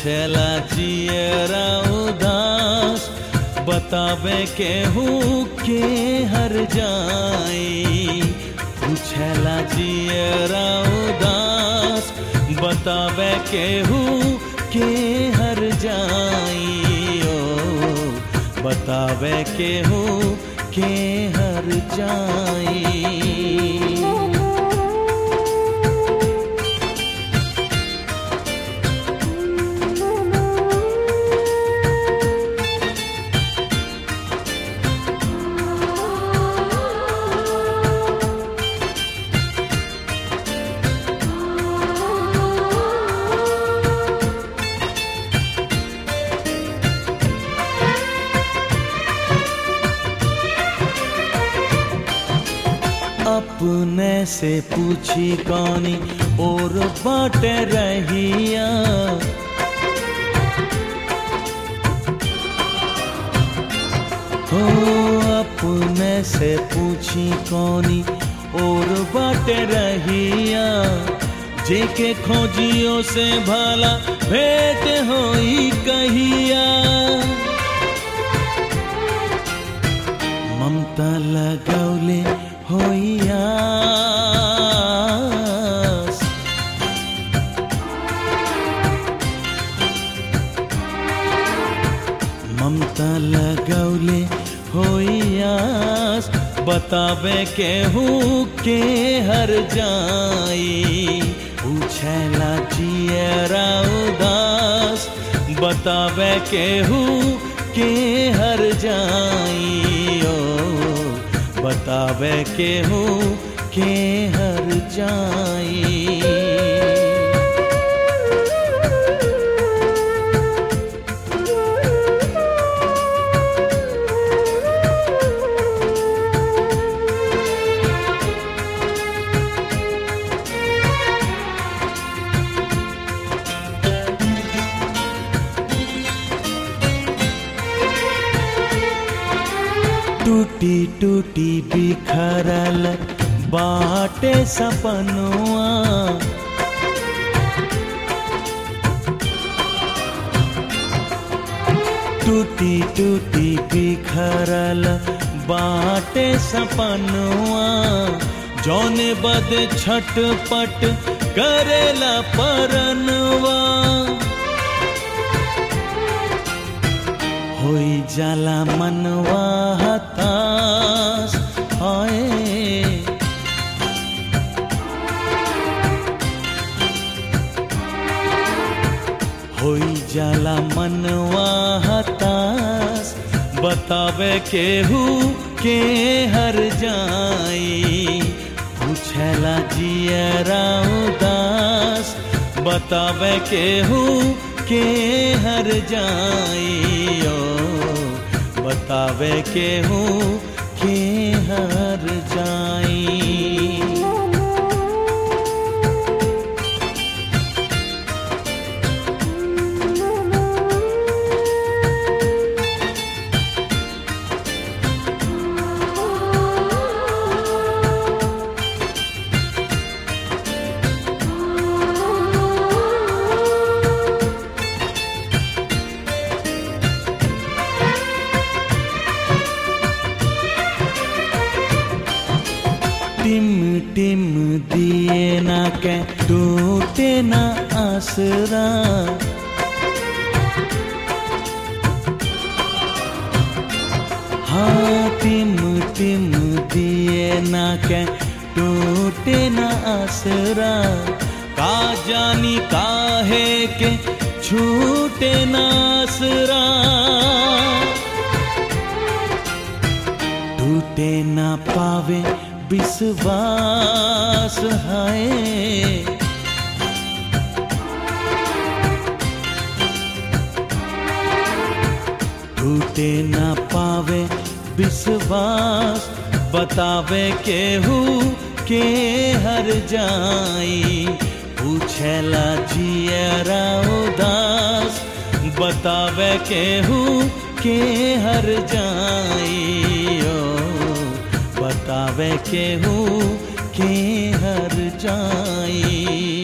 पूछला जियरा उदास बतावे केहू के हर जाई पूछला जियरा उदास बतावे केहू के हर जाई ओ बतावे केहू के हर जाई अपने से पूछी कौनी और बाट रहिया हो अपने से पूछी कौनी और बाट रहिया जेके खोजियो से भला भेंट होई कहिया ममता लगौले होइया ममता लगौले होइयास बतावे केहू के हर जाई पूछला जियरा उदास बतावे केहू के हर जाई ओ बतावे केहू के हर जाई टूटी टूटी बिखरल बाटे सपनुआ टूटी टूटी बिखरल बाटे सपनुआ जौन बद छटपट करेला परनुआ होई जाला मनवा हताश हाय होई जाला मनवा हताश बतावे केहू के हर जाई पूछला जियरा उदास बतावे केहू के हर जाई ओ बतावे केहू के हर जाई टिम टिम दिए ना के टूटे ना आसरा हाँ टिम टिम दिए ना के टूटे ना आसरा का जानी काहे के छूटे ना आसरा टूटे ना पावे विश्वास है टूटे ना पावे विश्वास बतावे केहू के हर जाई पूछला जियरा उदास बतावे केहू के हर जाई ओ बतावे केहू के हर जाई